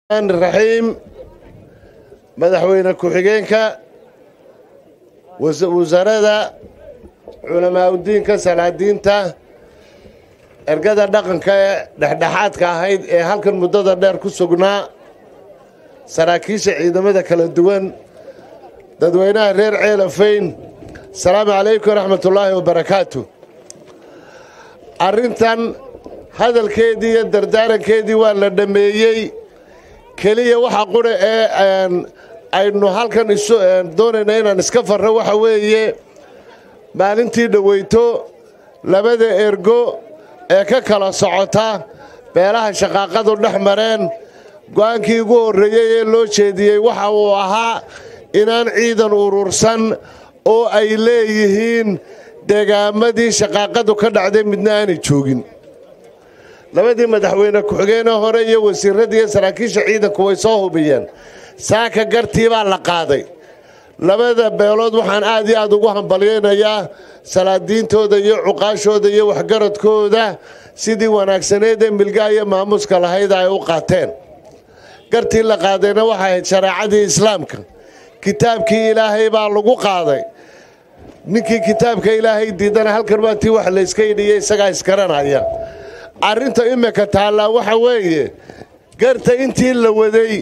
raxiim madaxweyne ku-xigeenka wasaarada culamaauddiinka salaadiinta ergada dhaqanka ee dhexdhexaadka ahayd ee halkan muddada dheer ku sugnaa saraakiisha ciidamada kala duwan dadweynaha reer ceelafayn asalaamu calaykum waraxmatullaahi wabarakaatu arrintan hadalkeedii iyo dardaarankeedii waa la dhammeeyey keliya waxa qura ee aynu halkan doonayna inaan iska farro waxa weeye maalintii dhoweyto labada ergo ee ka kala socota beelaha shaqaaqadu dhex mareen go'aankii ugu horreeyey ee loo jeediyey waxa uu ahaa inaan ciidan urursan oo ay leeyihiin deegaamadii shaqaaqadu ka dhacday midna aanay joogin labadii madaxweyne ku-xigeenee hore iyo wasiiradii iyo saraakiisha ciidanku way soo hubiyeen saaka gartii baa la qaaday labada beelood waxaan aad iyo aad ugu hambalyaynayaa salaadiintooda iyo cuqaashooda iyo waxgaradkooda sidii wanaagsaneed ee milgaha iyo maamuuska lahayd ay u qaateen gartii la qaadayna waxay ahayd shareecadii islaamka kitaabkii ilaahay baa lagu qaaday ninkii kitaabka ilaahay diidana halkan waatii wax layska yidhiyo isagaa iskaranaya arrinta imika taallaa waxa weeye garta intii la waday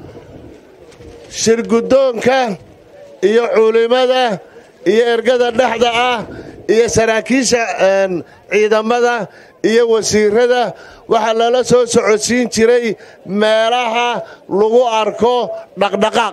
shirguddoonka iyo culimada iyo ergada dhexda ah iyo saraakiisha ciidamada iyo wasiirada waxaa lala soo socodsiin jiray meelaha lagu arko dhaqdhaqaaq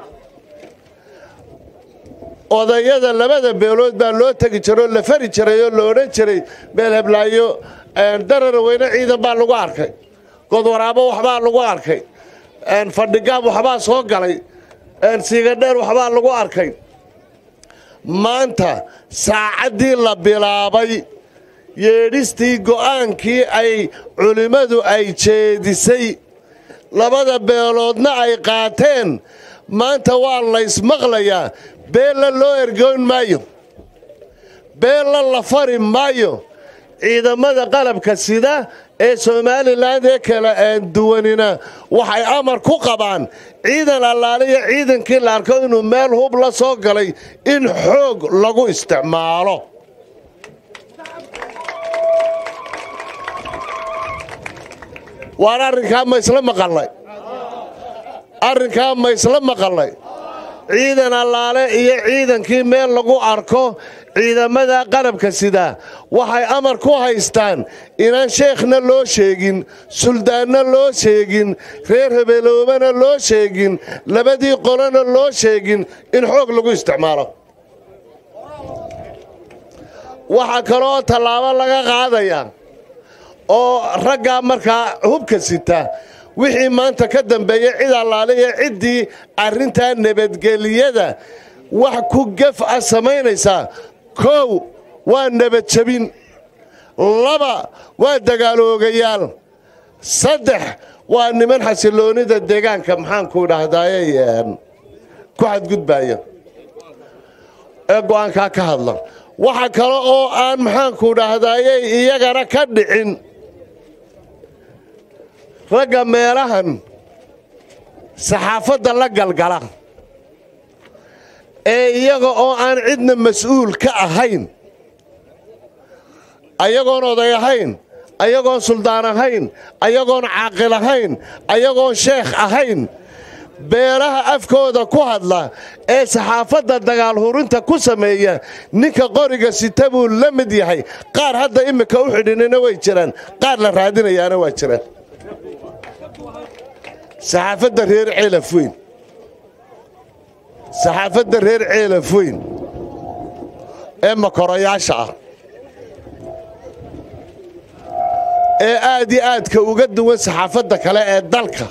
odayada labada beelood baa loo tegi jiroo la fari jiray oo la odhan jiray meel heblaayo darara weyne ciidan baa lagu arkay godwaraabo waxbaa lagu arkay fadhigaab waxbaa soo galay siigadheer waxbaa lagu arkay maanta saacaddii la bilaabay yeedhistii go'aankii ay culimmadu ay jeedisay labada beeloodna ay qaateen maanta waa laysmaqlayaa beella loo ergoyn maayo beella la fari maayo ciidamada qalabka sida ee somalilan ee kala duwanina waxay amar ku qabaan ciidan allaaliyo ciidankii la arko inuu meel hub la soo galay in xoog lagu isticmaalo waan arrinkaa ma isla maqalnay arrinkaa ma isla maqalnay ciidan allaale iyo ciidankii meel lagu arko ciidamada qarabka sida waxay amar ku haystaan inaan sheekhna loo sheegin suldaanna loo sheegin reer habeeloobana loo sheegin labadii qolona loo sheegin in xoog lagu isticmaalo waxaa kaloo tallaabo laga qaadayaa oo raggaa markaa hubka sita wixii maanta ka dambeeya cid allaale iyo ciddii arrintaa nabadgeliyada wax ku gef ah samaynaysaa kow waa nabadjabin laba waa dagaaloogayaal saddex waa niman xasiloonida deegaanka maxaanku dhahdaye ku xadgudbaaya ee go'aankaa ka hadla waxa kale oo aan maxaanku dhahdaye iyagana ka dhicin ragga meelahan saxaafadda la galgala ee iyaga oo aan cidna mas-uul ka ahayn ayagoon oday ahayn ayagoon suldaan ahayn ayagoon caaqil ahayn ayagoon sheekh ahayn beelaha afkooda ku hadla ee saxaafadda dagaal hurinta ku sameeya ninka qoriga sita buu la mid yahay qaar hadda iminka u xidhinina way jiraan qaar la raadinayaana waa jiraan saxaafadda reer ceelaf weyn saxaafadda reer ceelaf weyn ee makorayaasha ah ee aad iyo aadka uga duwan saxaafadda kale ee dalka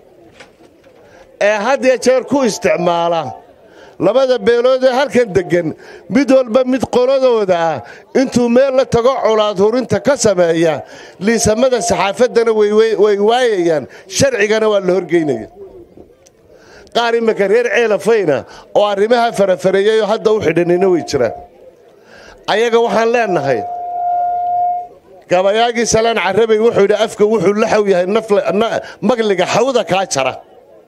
ee had ya jeer ku isticmaala labada beelood ee halkan deggan mid walba mid qoladooda ah intuu meel la tago colaad hurinta ka sameeya liisamada saxaafaddana way waayayaan sharcigana waa la horgeynaya qaar iminka reer ceelafayna oo arrimaha farafareeyayoo hadda u xidhanina way jiraan ayaga waxaan leennahay gabayaagii salaan carabay wuxuu yidhi afka wuxuu la xaw yahay magliga xawda kaa jara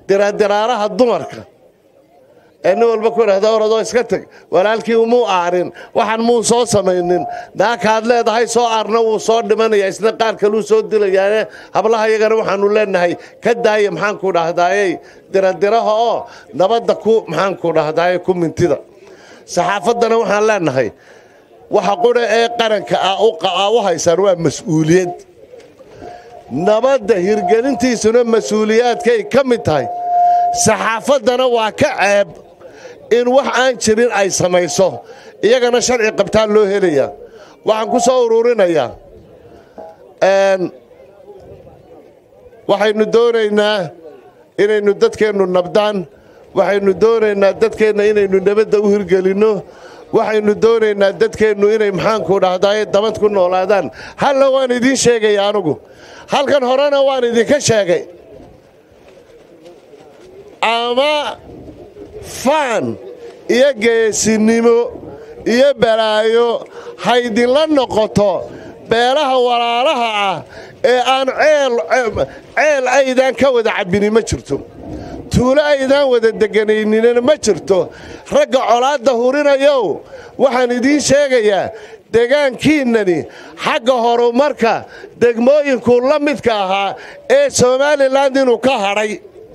diradiraaraha dumarka ee nin walba ku idhahda oradoo iska teg walaalkii umuu aarin waxaan muu soo samaynin naakaad leedahay soo aarna wuu soo dhimanaya isna qaar kaluu soo dilayaane hablaha iyagana waxaanu leenahay ka daaya maxaanku dhahdaayey diradiraha oo nabadda ku maxaanku dhahdaayey ku mintida saxaafaddana waxaan leenahay waxa qudha ee qaranka ah u haysaan waa mas-uuliyad nabadda hirgelintiisuna mas-uuliyaadkay ka mid tahay saxaafaddana waa ka ceeb in wax aan jirin ay samayso iyagana sharci qabtaan loo helayaa waxaan ku soo ururinayaa waxaynu doonaynaa inaynu dadkeennu nabdaan waxaynu doonaynaa dadkeenna inaynu nabadda u hirgelinno waxaynu doonaynaa dadkeennu inay maxaanku dhahdaye dabad ku noolaadaan halla waan idiin sheegaya anugu halkan horena waan idinka sheegay ama faan iyo geesinimo iyo balaayo haydinla noqoto beelaha walaalaha ah ee aan ceel aydaan ka wada cabbini ma jirto tuulo aydaan wada deganaynina ma jirto ragga colaadda hurinayow waxaan idiin sheegayaa degaankiinnani xagga horumarka degmooyinkuu la midka ahaa ee somalilan inuu ka hadhay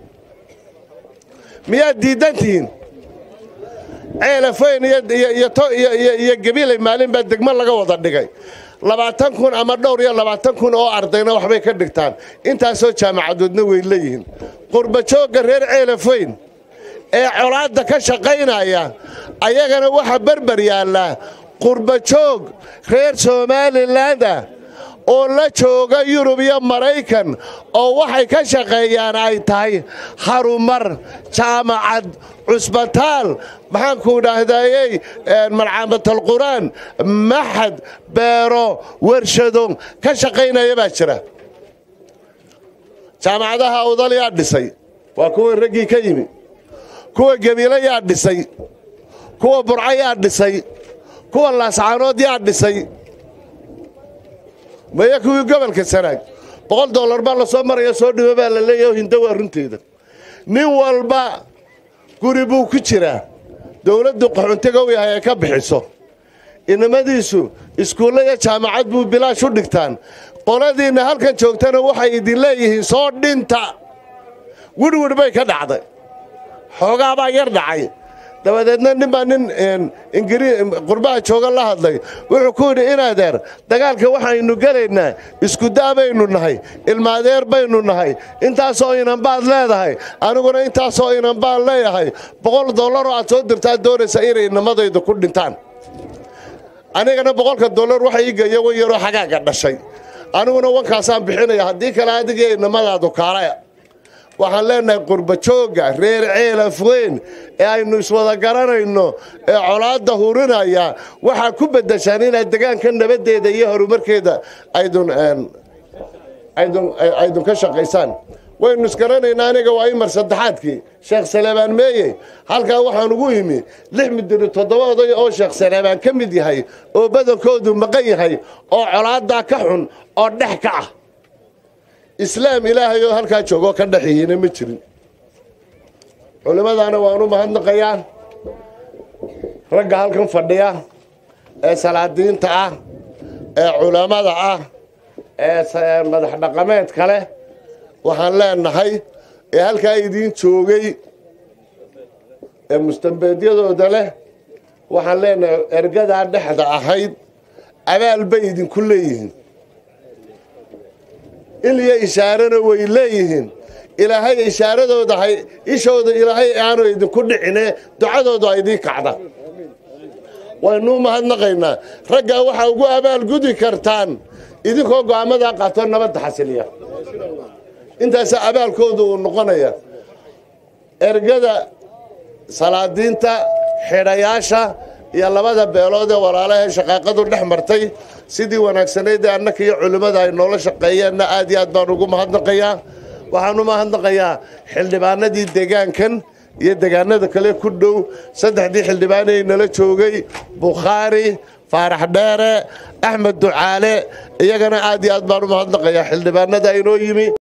miyaad diiddantihiin ceelafayn iyo gabilay maalin baa degmo laga wada dhigay labaatan kun ama dhowr iyo labaatan kun oo ardayna waxbay ka dhigtaan intaasoo jaamacadoodna way leeyihiin qurbajoogga reer ceelafayn ee colaadda ka shaqaynaya ayagana waxaa berber yaallaa qurbajoog reer somalilandah oo la jooga yurub iyo maraykan oo waxay ka shaqeeyaan ay tahay harumar jaamacad cusbitaal maxaanku dhahdaayey marcamatalqur'aan maxad beero warshado ka shaqaynaya baa jira jaamacadaha awdal yaa dhisay waa kuwa raggii ka yimi kuwa gebiilo yaa dhisay kuwa burco yaa dhisay kuwa laascaanood yaa dhisay maya kuwii gobolka sanaag boqol dollar baa lasoo maraya soo dhibo baa la leeyahy oo hinda waa runteeda nin walba guri buu ku jiraa dowladdu qaxuntiga u yahay ay ka bixiso inamadiisu iskuulle iyo jaamacad buu bilaash u dhigtaan qoladiinna halkan joogtana waxay idin leeyihiin soo dhinta wirwir bay ka dhacday xoogaa baa yar dhacay dabadeedna nin baa nin qurbaha jooga la hadlay wuxuu ku yidhi inadeer dagaalka waxaynu gelaynaa iskudaa baynu nahay ilmaadeer baynu nahay intaasoo inanbaad leedahay aniguna intaasoo inanbaan leeyahay boqol dollaroo aad soo dirtaad doonaysaa inay inamadayda ku dhintaan anigana boqolka dollar waxa ii geeya wan yaroo xagaaga dhashay aniguna wankaasaan bixinaya haddii kale adigii inamadaadu kaalaya waxaan leenahay qurbajoogga reer ceelaf weyn ee aynu iswada garanayno ee colaadda hurinaya waxaa ku beddeshaan inaad degaanka nabaddeeda iyo horumarkeeda aydun ka shaqaysaan waynu isgaranaynaa aniga waa imar saddexaadkii sheekh saleebaan meeye halkaa waxaan ugu yimi lix midiri toddoba oday oo sheekh saleebaan ka mid yahay oo badankoodu maqan yahay oo colaaddaa ka xun oo dhex ka ah islaam ilaahay oo halkaa joogoo ka dhaxihiina ma jirin culimmadaana waanu mahadnaqayaa ragga halkan fadhiya ee salaadiinta ah ee culammada ah ee madax dhaqameedka leh waxaan leenahay ee halkaa idiin joogay ee mustambeedyadooda leh waxaan leenahay ergadaa dhexda ahayd abaal bay idinku leeyihiin iliyo ishaarana way leeyihiin ilaahay ishaaradooda ishooda ilaahay aanu idinku dhicine ducadoodu a idiin kacda waynuu mahadnaqaynaa raggaa waxaa ugu abaalgudi kartaan idinkoo go'aamadaa qaato nabadda xasiliya intaasaa abaalkoodu uu noqonaya ergada salaadiinta xidhayaasha iyo labada beelood ee walaalaha shaqaaqadu dhex martay sidii wanaagsanayd ee annaka iyo culimmada ay noola shaqeeyeenna aad iyo aad baan ugu mahadnaqayaa waxaan u mahadnaqayaa xildhibaanadii degaankan iyo degaanada kale ku dhow saddexdii xildhibaanay nala joogay bukhaari faarax dheere axmed ducaale iyagana aad iyo aad baan u mahadnaqayaa xildhibaanada inoo yimi